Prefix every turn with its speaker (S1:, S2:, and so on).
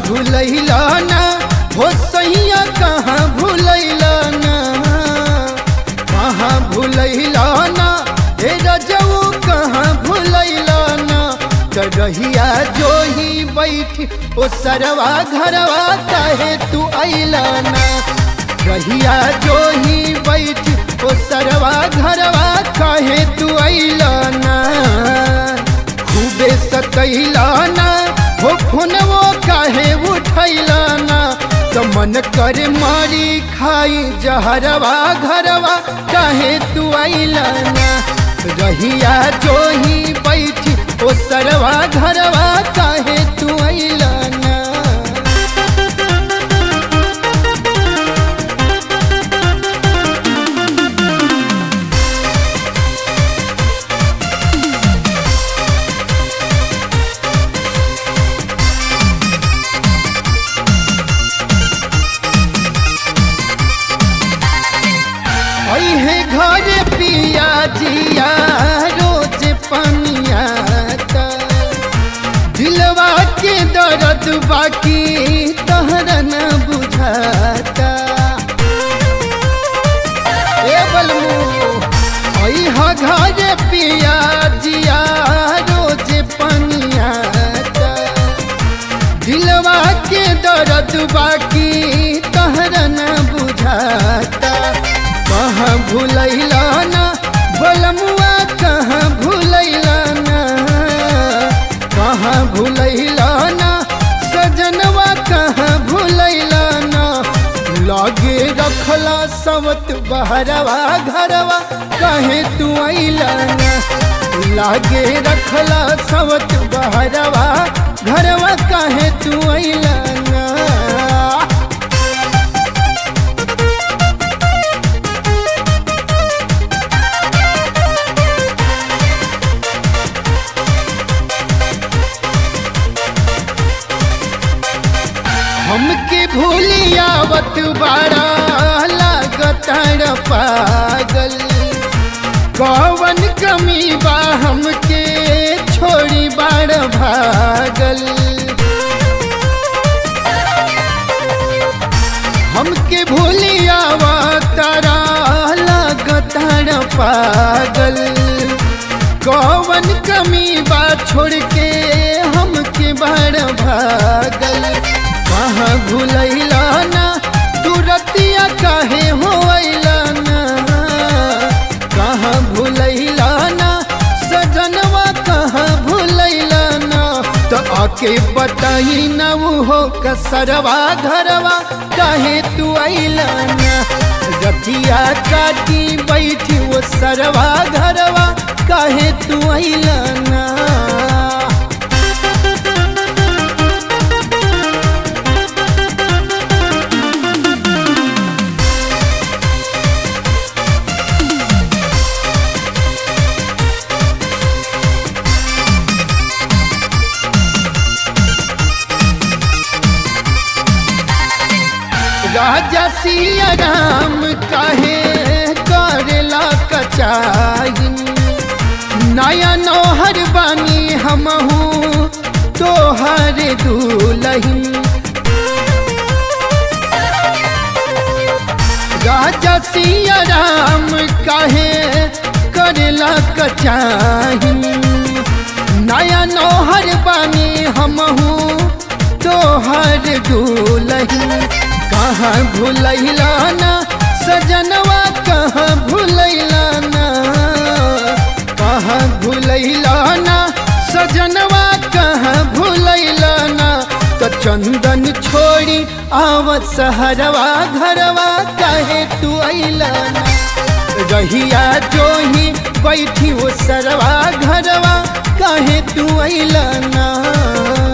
S1: भूलैला ना हो सैया कहाँ भूलैला ना कहाँ भूलैला ना हे रजऊ कहाँ भूलैला ना त रहिया जो ही बैठी ओ सरवा घरवा काहे तू अइला ना रहिया जो ही बैठी ओ सरवा घरवा काहे तू अइला ना खूबे सतैला ना हो फोनवो काहे उठैला ना त मन करे मारी खाई जहरवा घरवा काहे तू अइला ना रहिया जो ही बैठी ओ सरवा घरवा काहे तू अइला ना है घर पिया जिया रोज पनिया दिलवा के दर्द बाकी तहरा न बुझाता ए बलमू है घर पिया जिया रोज पनिया दिलवा के दर्द बाकी तहरा न बुझाता कहाँ भूलैला ना बलमुआ कहाँ भूलैला ना कहाँ भूलैला ना सजनवा कहाँ भूलैला ना लागे रखला सवत बहरवा घरवा कहे तू अइला ना लागे रखला सवत बहरवा घरवा कहे तू अइला ना हमके भूलियावत बारा लागतार पागल कौवन कमी बा हमके छोड़ी बार भागल हमके भूलियावतारा लागतार पागल कौवन कमी बा छोड़ के हमके बार भागल कहाँ भूलैला ना तू रतिया काहे होइला ना कहाँ भूलैला ना सजनवा कहाँ भूलैला ना तो आके बताई ना वो हो कसरवा घरवा काहे तू अइला ना रतिया काटी बैठी वो सरवा घरवा काहे तू अइला ना राजा सिया राम काहे करेला कचाइन नया नौहर बानी हमहू तोहर दूलहिन राजा सिया राम काहे करेला कचाइन नया नौहर बानी हमहू तोहर दूलहिन कहाँ भूलैला ना सजनवा कहाँ भूलैला ना कहाँ भूलैला ना सजनवा कहाँ भूलैला ना तो चंदन छोड़ी आवत सहरवा घरवा काहे तू अइला ना रहिया जो ही बैठी वो सरवा घरवा काहे तू अइला ना